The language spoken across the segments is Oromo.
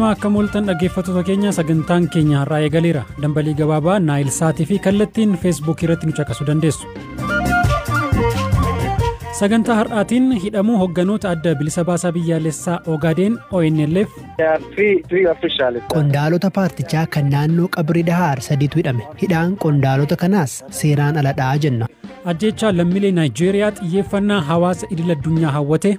Ashama akka mooltan dhaggeeffattoota keenya sagantaan keenya har'aa eegaleera. Dambalii gabaabaa Naayil Saatii fi kallattiin feesbuukii irratti nu caqasuu dandeessu. Sagantaa har'aatiin hidhamuu hogganoota adda bilisa baasaa biyyaalessaa Ogaadeen ONLF. Qondaalota paartichaa kan naannoo qabri dhahaar sadiitu hidhame. Hidhaan qondaalota kanaas seeraan aladhaa jenna. Ajjeechaa lammiilee Naayijeeriyaa xiyyeeffannaa hawaasa idil addunyaa hawwate.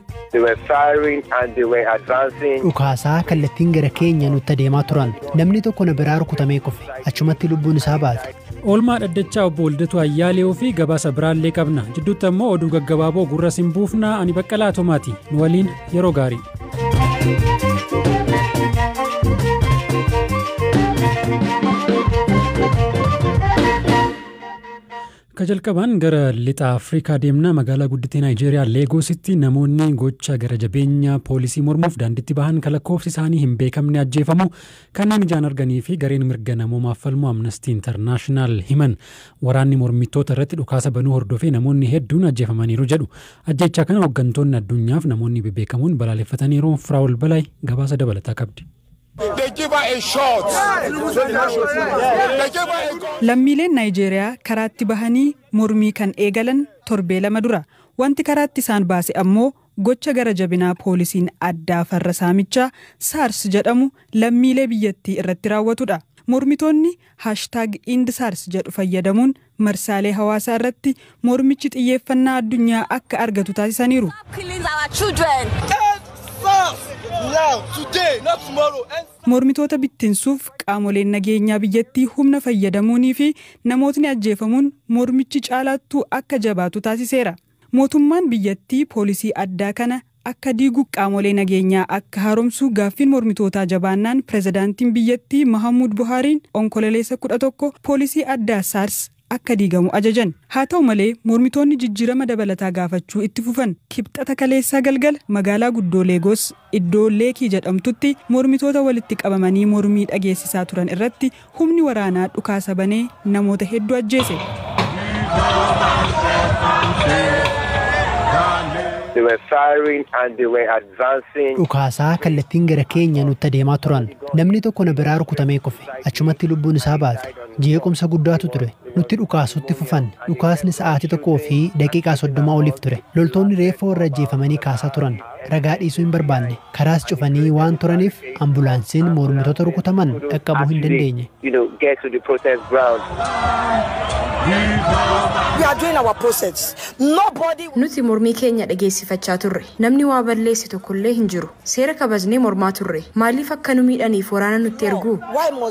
Dhukaasaa kallattiin gara keenya nutti adeemaa turan. Namni tokko na biraa rukutamee kufe. Achumatti lubbuun isaa baate. Oolmaa dhaddachaa obbo Waldatu Ayyaaleeoo fi gabaasa biraallee qabna. Jidduutti ammoo oduu gaggabaaboo gurra siin buufnaa ani baqqalaa tomaati. Nu waliin yeroo gaarii. Akka jalqabaan gara lixa Afrikaa deemnaa magaalaa guddittii Naayijeeriyaa Leegoositti namoonni gocha gara jabeenya poolisii mormuuf daandiitti bahan kan lakkoofsi isaanii hin beekamne ajjeefamu kanneen ijaan arganii fi gareen mirga namoomaaf falmu amnestii intarnaashinaal himan waraanni mormittoota irratti dhukaasa banuu hordofee namoonni hedduun ajjeefamaniiru jedhu ajjechaa kana hooggantoonni addunyaaf namoonni bebeekamoon balaaleffataniiru firaa'ol balay gabaasa dabalataa qabdi. Lammiileen Naayijeeriyaa karaatti bahanii mormii kan eegalan torbee lama dura. Wanti karaatti isaan baase ammoo gocha gara jabinaa poolisiin addaa farra saamichaa saars jedhamu lammiilee biyyattii irratti raawwatudha. Mormitoonni haashtaag ind saars jedhu fayyadamuun marsaalee hawaasaa irratti mormichi xiyyeeffannaa addunyaa akka argatu taasisaniiru. Mormitoota bittinsuuf qaamoleen nageenyaa biyyattii humna fayyadamuunii fi namootni ajjeefamuun mormichi caalaattuu akka jabaatu taasiseera. Mootummaan biyyattii poolisii addaa kana akka diigu qaamolee nageenyaa akka haaromsu gaaffiin mormitootaa jabaannaan pirezidaantiin biyyattii Mahamuud Buhaariin onkololeessa kudha tokko poolisii addaa saars akka diigamu ajajan haa ta'u malee mormitoonni jijjiirama dabalataa gaafachuu itti fufan kibxata kaleessaa galgala magaalaa guddoo leegos iddoo leekii jedhamtutti mormitoota walitti qabamanii mormii dhageessisaa turan irratti humni waraanaa dhukaasa banee namoota hedduu ajjeese. Dhukaasaa kallattiin gara keenya nutti adeemaa turan. Namni tokko na biraa rukutamee kufe. Achumatti lubbuun isaa baate. Jeequmsa guddaatu ture. Nutti dhukaasutti fufan. Dhukaasni sa'aatii tokkoo fi daqiiqaa soddomaa oliif ture. Loltoonni reeffa warra ajjeefamanii kaasaa turan. Ragaa dhiisuu hin barbaanne. Karaas cufanii waan turaniif ambulaansiin mormitoota rukutaman dhaqqabuu hin dandeenye. Nuti mormii keenya dhageessifachaa turre. Namni waa balleesse tokkollee hin jiru. Seera kabajnee mormaa turre. Maaliif akka nu miidhaniif waraana nutti ergu?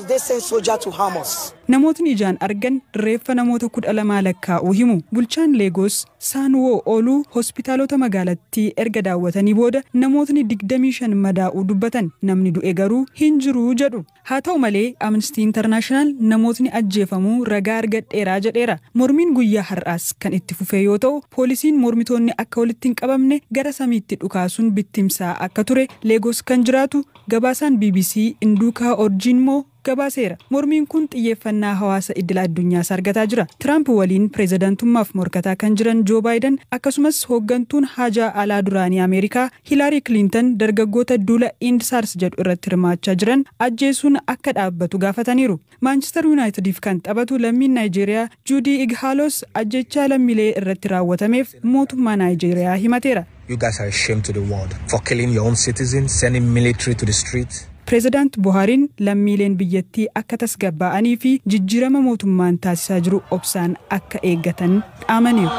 Namootni ijaan argan reeffa namoota kudha lamaa lakkaa'uu himu. Bulchaan Leegos Saanwoo Ooluu hospitaalota magaalattii erga daawwatanii booda namootni digdamii shan madaa'uu dubbatan namni du'e garuu hin jiru jedhu. Haa ta'u malee Amnestii Intarnaashinaal namootni ajjeefamuu ragaa argadheeraa jedheera. Mormiin guyyaa har'aas kan itti fufee yoo ta'u poolisiin mormitoonni akka walitti hin qabamne gara samiitti dhukaasuun bittimsaa akka ture Leegos kan jiraatu gabaasaan BBC Induukaa Orjiinmoo gabaaseera. Mormiin kun xiyyeeffannaa hawaasa idil addunyaas argataa jira. Tiraamp waliin pireezidantummaaf morkataa kan jiran Joo Baayiden akkasumas hooggantuun haajaa alaa duraanii Ameerikaa Hilaarii Kilintan dargaggoota duula Ind Saars jedhu irratti hirmaachaa jiran ajjeesuun akka dhaabbatu gaafataniiru. Maanchister Yuunaayitediif kan taphatu lammiin Naayijeeriyaa Juudii Ighaalos ajjechaa lammiilee irratti raawwatameef mootummaa Naayijeeriyaa himateera. You guys are a shame to the world for killing your own citizens, sending military to the streets. Pireezidaant Buhaariin lammiileen biyyattii akka tasgabbaa'anii fi jijjiirama mootummaan taasisaa jiru obsaan akka eeggatan dhaamaniiru.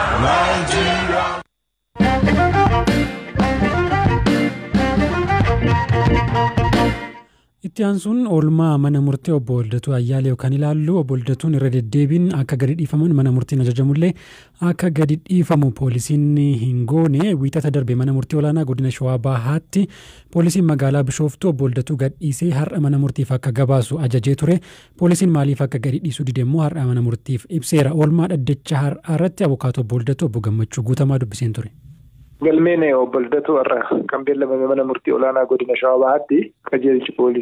Itti aansuun oolmaa mana murtee obbo Waldatu Ayyaaleew kan ilaallu obbo Waldatuun irra deddeebiin akka gadi dhiifaman mana murtiin ajajamullee akka gadi dhiifamu poolisiin hin goone wiixata darbe mana murtii olaanaa godina Shawaa Bahaatti poolisiin magaalaa Bishooftuu obbo Waldatuu gadhiisee har'a mana murtiif akka gabaasu ajajee ture poolisiin maaliif akka gadi dhiisuu dide immoo har'a mana murtiif ibseera oolmaa dhaddacha har'aa irratti abukaatoo obbo Waldatu obbo Gammachuu guutamaa dubbiseen ture. Galmeen obbo Waldatu har'a kan beellamame mana murtii olaanaa godina Shawaa Bahaatti qajeelchi poolisii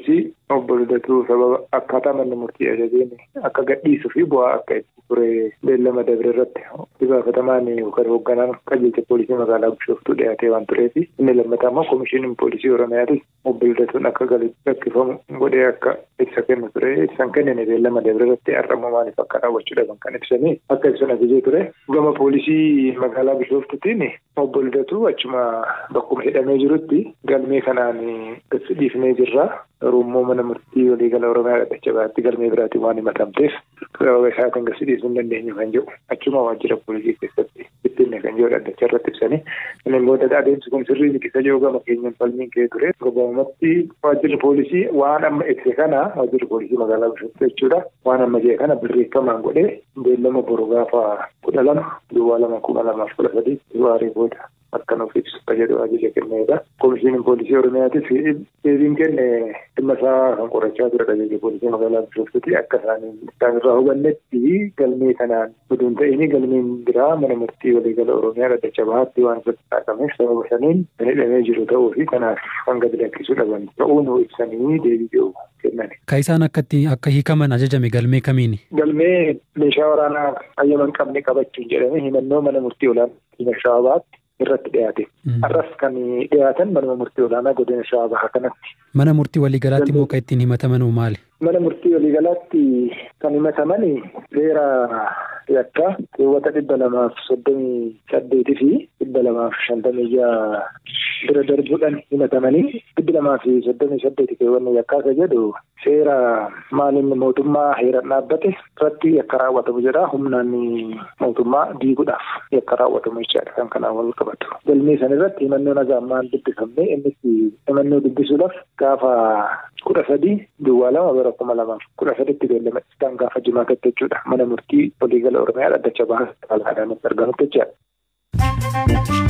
obbo Ludatuu sababa akkaataa manni murtii ajajeen akka gadhiisuu fi bu'aa akka itti ture beellama dabre irratti itti gaafatamaan yookaan hoogganaan qajeelcha poolisii magaalaa Bishooftuu dhiyaatee waan tureef inni lammataa immoo koomishiniin poolisii Oromiyaatis obbo Ludatuun akka gaggeeffamu godhee akka ibsa kennu ture ibsan kennine beellama dabre irratti har'ammoo maaliif akka raawwachuu dhaban kan ibsanii akka ibsan ajajee ture gama poolisii magaalaa Bishooftuutiin obbo Ludatuu achuma bakkuma hidhamee jirutti galmee kanaan dhiifnee jirra. Oromoo mana murtii waliigala Oromiyaa dhadhacha baatti galmee biraatiin waan himatamteef sababa isaatiin gadi dhiisuu hin dandeenyu kan jedhu achuma waajjira poolisii keessatti bittinne kan jedhu dhadhacha irratti ibsanii inni booda adeemsi kun sirrii liqisa jiru gama keenyan falmiin ka'ee ture gabaabumatti waajjirri poolisii waan amma ibse kana waajjirri poolisii magaalaa Bishooftuu jechuudha waan amma jee kana birreeffamaan godhee beellama boru gaafa kudha lama duwwaa lama kuma lamaaf kudha sadii waaree booda akka nuuf ibsu jedhu ajaja kenneedha. Koomishiniin poolisii Oromiyaatis deebiin kenne dhimma isaa kan qorachaa ture ajaja poolisii magaalaa Bishooftuuti akka isaanii isaan irraa hubannetti galmee kanaan oduun ta'ini galmeen biraa mana murtii waliigala Oromiyaa dhaddacha bahaatti waan irratti taaqameef sababa saniin kan hidhamee jiru ta'uu fi kanaaf kan gadi lakkisuu dhaban ta'uu nu ibsanii deebii jiru kennan. Ka isaan akkatti akka hiikaman ajajame galmee kamiini? Galmee meeshaa waraanaa hayyaman qabne qabachuun jedhame himannoo mana murtii olaanaa Shaabaatti irratti dhiyaate. Har'as kan dhiyaatan manuma murtii olaanaa godina shawaa bahaa kanatti. Mana murtii waliigalaatti immoo kan ittiin himataman maali? Mana murtii waliigalaatti kan himataman seera yakkaa keewwata dhibba lamaaf soddomii saddeetii fi dhibba lamaaf shantamii jaha bira darbuudhaan himatamanii dhibbi lamaa fi soddomii saddeeti keewwanni yakkaa isa jedhu seera maaliin mootummaa heeran dhaabbate irratti yakka raawwatamu jedha humnaan mootummaa diiguudhaaf yakka raawwatamu jechaadha kan kanaan wal qabatu. Galmee san irratti himannoo nagaa ammaan dubbifamne innis himannoo dubbisuudhaaf gaafa kudha sadii duwwaa lama bara kuma lamaaf kudha saditti beellama isaan gaafa jimaatatti jechuudha mana murtii waliigala oromiyaa dhaddacha bahaa alaadhaanitti argamutti jechaadha.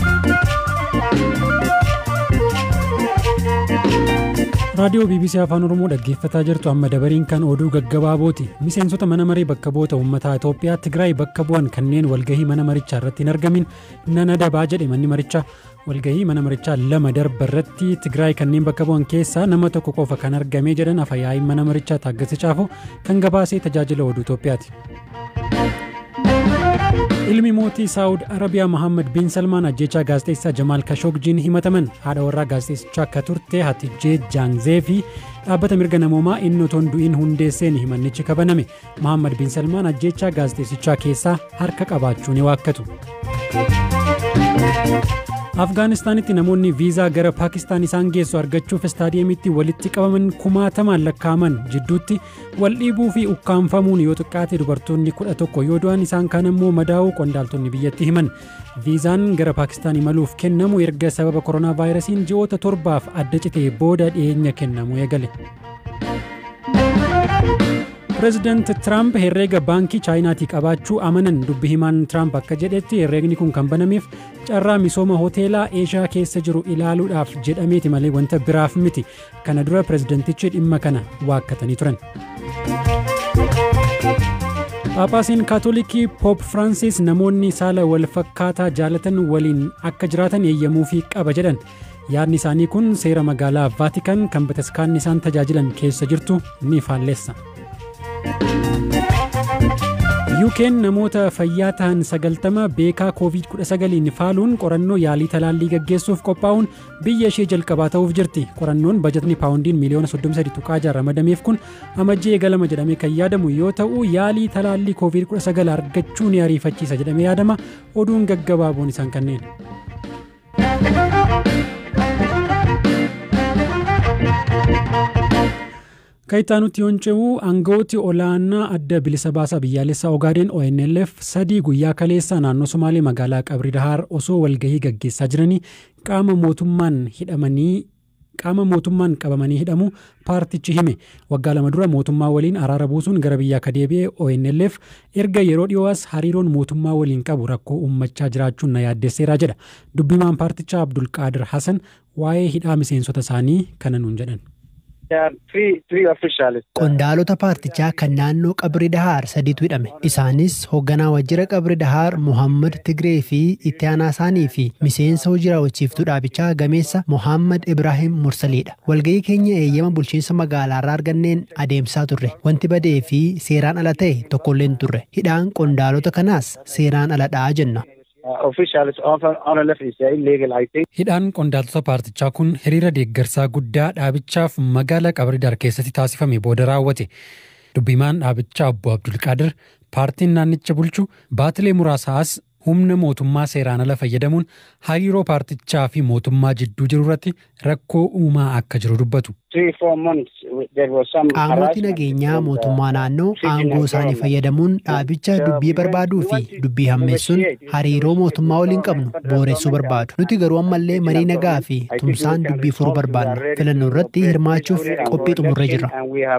raadiyoo bbc afaan oromoo dhaggeeffataa jirtu amma dabariin kan oduu gaggabaabooti miseensota mana maree bakka bu'oota uummataa itoophiyaa tigraay bakka bu'an kanneen walgahii mana marichaa irratti hin argamin nan adabaa jedhe manni marichaa walgahii mana marichaa lama darba irratti tigraay kanneen bakka bu'an keessaa nama tokko qofa kan argamee jedhan afayaa'iin mana marichaa taaggasi caafoo kan gabaasee tajaajila oduu itoophiyaati. ilmi mootii saawud arabiyaa mohaammed bin salmaan ajjechaa gaazexeessaa jamaal kashogjiin himataman haadha warraa gaazexeessichaa akka turte hatijjee jaangzee fi dhaabbata mirga namoomaa inni otoo hin du'in hundeesseen himannichi kabaname mohaammed bin salmaan ajjechaa gaazexeessichaa keessaa harka qabaachuu ni waakkatu. afgaanistaanitti namoonni viizaa gara paakistaan isaan geessu argachuuf istaadiyeemitti walitti qabaman kumaatamaan lakkaa'aman jidduutti wal dhiibuu fi ukkaanfamuun yoo xiqqaate dubartoonni kudha tokko yoo du'an isaan kaan immoo madaa'uu qondaaltonni biyyatti himan viizaan gara paakistaan imaluuf kennamu erga sababa koronaa vaayirasiin ji'oota torbaaf adda citee booda dhiyeenya kennamu eegale. pireezidaanti tiraamp herreega baankii chaayinaatii qabaachuu amanan dubbi himaan tiraamp akka jedhetti herreegni kun kan banameef carraa misooma hoteelaa eeshiyaa keessa jiru ilaaluudhaaf jedhameeti malee wanta biraaf miti kana dura pireezidaantichi dhimma kana waakkatanii turan. Phaaphaasiin kaatolikii poop firaansis namoonni saala wal fakkaataa jaalatan waliin akka jiraatan eeyyamuufii qaba jedhan yaadni isaanii kun seera magaalaa vaatikan kan bataskaanni isaan tajaajilan keessa jirtu ni faalleessa. yuukeen namoota fayyaa ta'an sagaltama beekaa covid-19 faaluun qorannoo yaalii talaallii gaggeessuuf qophaa'uun biyya ishee jalqabaa ta'uuf jirti qorannoon bajatni paawundiin miliyoona 33 tuqaa ramadameef kun amajjii eegalama jedhamee kan yaadamu yoo ta'u yaalii talaallii covid-19 argachuu ni ariifachiisa jedhamee yaadama oduun gaggabaaboon isaan kanneen. Kayitaanutti yoon ce'u aangawooti olaanaa adda bilisa baasaa biyyaalessaa Ogaadeen ONLF sadii guyyaa kaleessaa naannoo Somaalee magaalaa Qabri Dahaar osoo walgahii gaggeessaa jiranii qaama mootummaan hidhamanii qaama mootummaan qabamanii hidhamu paartichi hime waggaa lama dura mootummaa waliin araara buusuun gara biyyaa akka deebi'e ONLF erga yeroo dhiyoo'as hariiroon mootummaa waliin qabu rakkoo uummachaa jiraachuun na yaaddesseeraa jedha dubbimaan paartichaa Abdulqaadir Hasan waa'ee hidhaa miseensota isaanii kana nuun jedhan. Qondaalota paartichaa kan naannoo qabri dahaar sadiitu hidhame. Isaanis hoogganaa wajjira qabri dahaar Muhammad Tigree fi itti aanaa isaanii fi miseensa hojii raawwachiiftuu dhaabichaa gameessa Muhammad Ibrahim Mursaliidha. Walgahii keenya eeyyama bulchiinsa magaalaarraa arganneen adeemsaa turre. Wanti badee fi seeraan ala ta'e tokkollee hin turre. Hidhaan qondaalota kanaas seeraan aladhaa jenna. Hidhaan qondaaltota paartichaa kun hiriira deeggarsaa guddaa dhaabichaaf magaalaa Qabridar keessatti taasifame booda raawwate. Dubbimaan dhaabichaa obbo Abdulqaadir paartiin naannicha bulchu baatilee muraasaas humna mootummaa seeraan ala fayyadamuun hariiroo paartichaa fi mootummaa jidduu jiru irratti rakkoo uumaa akka jiru dubbatu. Qaamoti nageenyaa mootummaa naannoo aangoo isaanii fayyadamuun dhaabicha dubbii barbaaduu fi dubbii hammeessuun hariiroo mootummaa waliin qabnu booressuu barbaadu. Nuti garuu ammallee marii nagaa fi tumsaan dubbii furuu barbaadna. Filannoo irratti hirmaachuuf qophii xumurree jirra.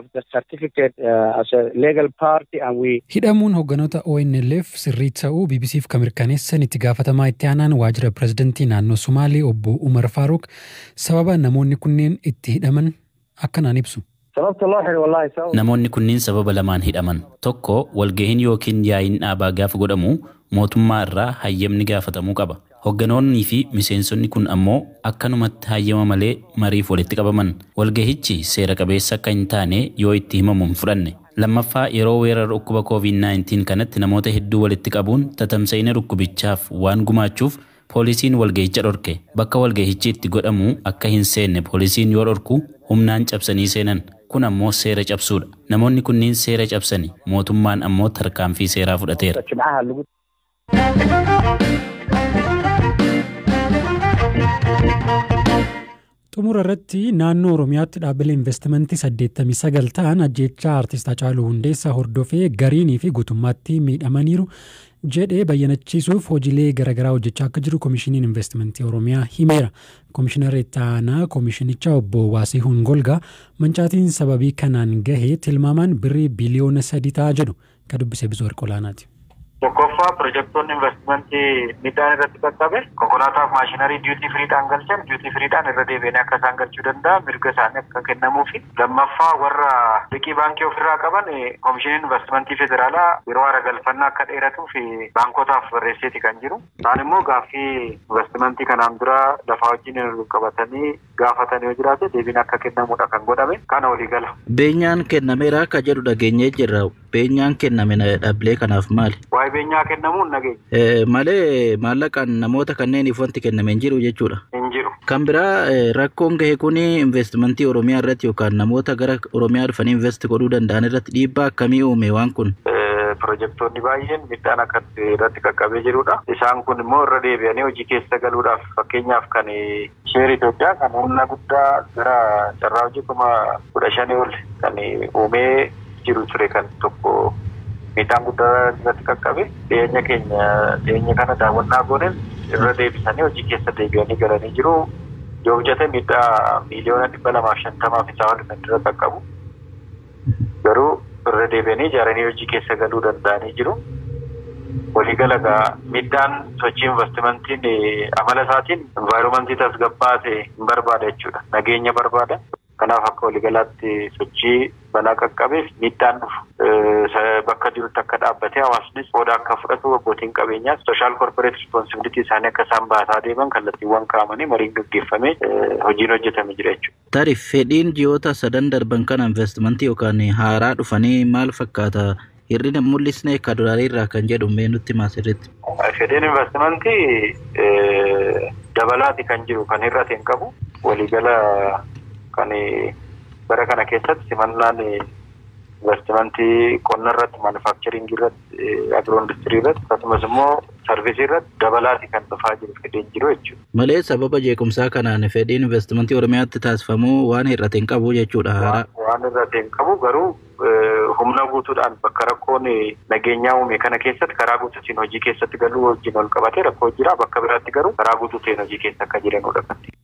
Hidhamuun hoogganoota ONLF sirrii ta'uu BBCf kan mirkaneessan itti gaafatamaa itti aanaan waajjira pirezidantii naannoo Sumaalee obbo Umar Faaruq sababa namoonni kunneen itti hidhaman akkanaan ibsu. Namoonni kunniin sababa lamaan hidhaman. Tokko walgahiin yookiin yaa'iin dhaabaa gaafa godhamu mootummaa irraa hayyamni gaafatamuu qaba. Hoogganoonnii fi miseensonni kun ammoo akkanumatti hayyama malee mariif walitti qabaman. Walgahichi seera qabeessa akka hin taane yoo itti himamu hin fudhanne. Lammaffaa yeroo weerara dhukkuba COVID-19 kanatti namoota hedduu walitti qabuun tatamsa'ina dhukkubichaaf waan gumaachuuf poolisiin walgahicha dhorke. Bakka walgahichi itti godhamu akka hin seenne poolisiin yoo dhorku humnaan cabsanii seenan. Kun ammoo seera cabsuudha. Namoonni kunniin seera cabsani. Mootummaan ammoo tarkaanfii seeraa fudhateera. Xumura irratti naannoo Oromiyaatti dhaabbilee investimentii 89 ta'an ajjeechaa artist Hacaaluu Hundeessaa hordofee gariinii fi guutummaatti miidhamaniiru jedhee bayyanachiisuuf hojiilee garaagaraa hojjechaa akka jiru koomishiniin investimentii Oromiyaa himeera. Koomishinarri itti aanaa koomishinichaa obbo Waasihuun Golgaa mancaatiin sababii kanaan gahee tilmaamaan birrii biliyoona sadii ta'a jedhu kan dubbise Bizoo Warqolaanaati. Tokkoffaa pirojektoonni investimentii midhaan irratti qaqqabe konkolaataaf maashinarii diyuutii firiidhaan galchan diyuutii firiidhaan irra deebi'anii akka isaan galchuu danda'a mirga isaanii akka kennamuufi lammaffaa warra liqii baankii ofirraa qaban koomishiniin investimentii federaalaa yeroo hara galfannaa akka dheeratuuf baankotaaf barreesseeti kan jiru. Isaan immoo gaaffii investimentii kanaan dura lafaa wajjin qabatanii gaafatanii yoo jiraate deebiin akka kennamudha kan godhame kana walii gala. Beenyaan kennameera akka jedhu dhageenyee jirra. Beenyaan kenname dhaabbilee kanaaf maali? Waa'ee beenyaa kennamuu hin dhageenye. Malee maallaqaan namoota kanneeniif wanti kenname hin jiru jechuudha. Hin jiru. Kan biraa rakkoon gahe kun investimentii Oromiyaa irratti yookaan namoota gara Oromiyaa dhufanii invest godhuu danda'an irratti dhiibbaa akkamii uume waan kun? Pirojektoonni baay'een midhaan akka irratti qaqqabee jirudha. Isaan kun immoo irra deebi'anii hojii keessa galuudhaaf fakkeenyaaf kan sheer Itoophiyaa kan humna guddaa gara carraa hojii kuma kudha shanii ol kan uumee jiru ture kan tokko midhaan guddaa irratti qaqqabe dhiyeenya keenya dhiyeenya kana daawwannaa goonen irra deebisanii hojii keessa deebi'anii galanii jiru. Yoo hojjete midhaa miiliyoona dhibba lamaaf shantamaaf isaa ol kan irra qaqqabu. Garuu irra deebi'anii ijaaranii hojii keessa galuu danda'anii jiru. Waliigala gaa midhaan sochii investimentiin amala isaatiin envaayiromantii tasgabbaa'aa hin barbaada jechuudha. Nageenya barbaada. Kanaaf akka waliigalaatti sochii balaa qaqqabeef miidhaan dhufu bakka jirutti akka dhaabbatee hawaasnis qooda akka fudhatu abbootiin qabeenyaas sooshaal korporeet rispoonsibilitii isaanii akka isaan baasaa deeman kallattiiwwan kaa'amanii mariin gaggeeffamee hojiin hojjetame jira jechuudha. Taarif fedhiin ji'oota sadan darban kana investimentii yookaan haaraa dhufanii maal fakkaata? Hir'ina mul'isne kaduraalee irraa kan jedhu mee nutti maasirritti. Fedhiin investimentii dabalaati kan jiru kan hir'ate hin qabu waliigala kan bara kana keessatti simannaan investimentii qonna irratti maanufaaktcharingii irratti agiroo industirii irratti akkasumas immoo sarvisii irratti dabalaati kan dhufaa jiru fedhiin jiru jechuudha. Malee sababa jeequmsaa kanaan fedhiin investimentii Oromiyaatti taasifamuu waan hir'ate hin qabu jechuudha. Waan hir'ate hin qabu garuu humna guutuudhaan bakka rakkoon nageenyaa uume kana keessatti karaa guutuutiin hojii keessatti galuu wajjin ol qabatee rakkoo jira bakka biraatti garuu karaa guutuutiin hojii keessa akka jiranudha kan